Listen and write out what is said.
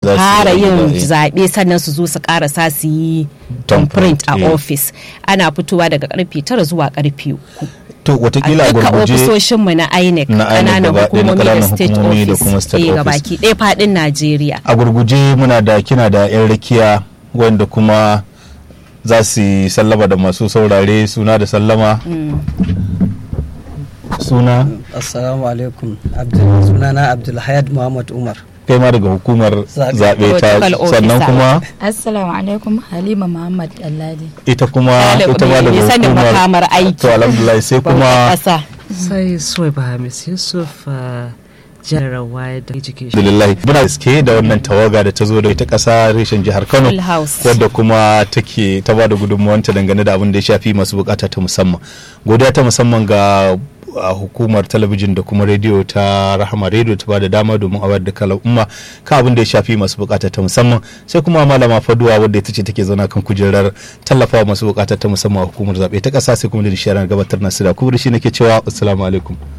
Za su fara yi yin zaɓe. zaɓe sannan su zo su karasa su yi Thumbprint, print a eh. ofis ana fitowa daga karfe tara zuwa karfe uku to watakila a duka gurguje ofisoshinmu na INEC Na INEC ƙananan gaba ɗaya, na hukumomi da ƙananan state hukumomi da office kuma state eh, office. gabaki ɗaya faɗin Najeriya. a gurguje muna da kina da 'yan rakiya wanda kuma za su yi sallama da masu saurare suna da sallama suna assalamu alaikum Abdul- sunana abdulhayad muhammad umar kai ma daga hukumar Zaɓe. zaɓe ta Protocol sannan officer. kuma Assalamu alaikum Halima Muhammad Alladi. ita kuma Ɗalibi ita ma daga mai sanin hukumar makamar aiki. to alhamdulillah sai kuma ƙasa. sai soy bahamis yusuf uh, general wide education alhamdulillah muna iske da wannan tawaga da ta zo da ita ƙasa reshen jihar kano Full house. wadda kuma take ta ba da gudunmawanta dangane da abin da ya shafi masu bukata ta musamman godiya ta musamman ga a hukumar talabijin da kuma rediyo ta rahama rediyo ta ba da dama domin a wayar da kala umma kan abin da ya shafi masu bukata ta musamman sai kuma malama faduwa wadda ita ce take zauna kan kujerar tallafawa masu bukata ta musamman a hukumar zaɓe ta ƙasa sai kuma da nishiyarar gabatar nasu da kuma da shi nake cewa assalamu alaikum